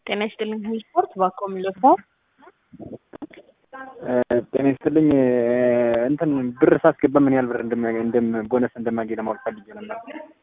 ጤና ይስጥልኝ ስፖርት ባኮ የሚለፋው ጤና ይስጥልኝ እንትን ብር ሳስገባ ምን ያህል ብር እንደም ቦነስ እንደማገኝ ለማወቅ ፈልጌ ነበር።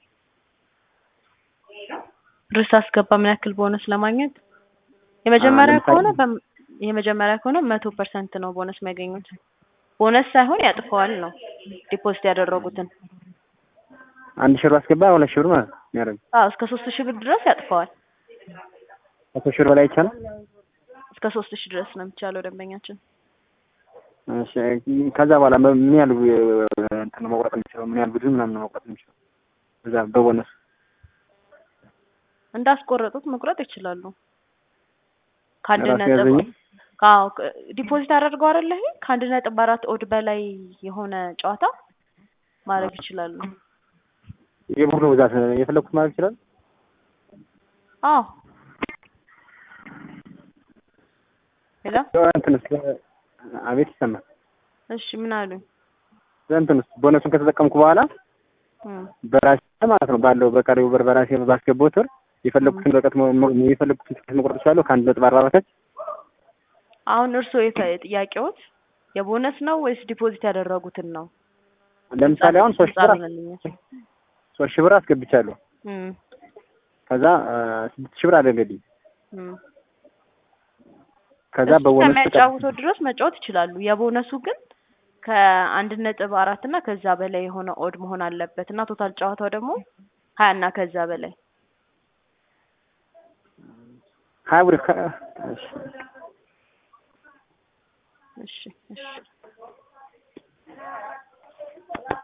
ብር ሳስገባ ምን ያክል ቦነስ ለማግኘት የመጀመሪያ ለምሳሌ- ከሆነ በም- የመጀመሪያ ከሆነ መቶ ፐርሰንት ነው ቦነስ የሚያገኙት። ቦነስ ሳይሆን ያጥፈዋል ነው ዲፖዚት ያደረጉትን። አንድ ሺህ ብር አስገባ ሁለት ሺህ ብር ማለት ነው የሚያደርግ አዎ እስከ ሶስት ሺህ ብር ድረስ ያጥፈዋል። መቶ ሺህ ብር በላይ ይቻላል። እስከ ሶስት ሺህ ድረስ ነው የሚቻለው ደንበኛችን። እሺ ከዛ በኋላ ምን ያህል እንትን ነው መቁረጥ የሚችለው ምን ያህል ብዙ ምናምን ነው መቁረጥ የሚችለው እዛ በቦነስ እንዳስቆረጡት መቁረጥ ይችላሉ። ከአንድ ራሱ ነጥብ ያዘኝ አዎ ከ- ዲፖዚት አደርገው አይደለ ይሄ ከአንድ ነጥብ አራት ኦድ በላይ የሆነ ጨዋታ ማድረግ ይችላሉ። የቡድኑ ብዛት የፈለኩት ማለት ይችላል። አዎ ሄሎ እንትንስ አቤት ይሰማል። እሺ ምን አሉኝ? እንትንስ ቦነሱን ከተጠቀምኩ በኋላ እም፣ በራሴ ማለት ነው ባለው በቀሪው ብር በራሴ ባስገባሁት ብር የፈለኩትን በቀት የፈለኩትን ትኬት መቁረጥ እችላለሁ ከአንድ ነጥብ አርባ በታች አሁን እርስዎ የተ- ጥያቄዎት የቦነስ ነው ወይስ ዲፖዚት ያደረጉትን ነው? ለምሳሌ አሁን ሶስት ሺህ ብር ጻፍልኝ። ሶስት ሺህ ብር አስገብቻለሁ እም፣ ከዛ አ፣ ስድስት ሺህ ብር አደረገልኝ እም። ከዛ እሱ በቦነስ ከሚያጫውተው ድረስ መጫወት ይችላሉ። የቦነሱ ግን ከአንድ ነጥብ አራት እና ከዛ በላይ የሆነ ኦድ መሆን አለበት እና ቶታል ጨዋታው ደግሞ ሀያ እና ከዛ በላይ ሀያ ብር ከ- እሺ እሺ እሺ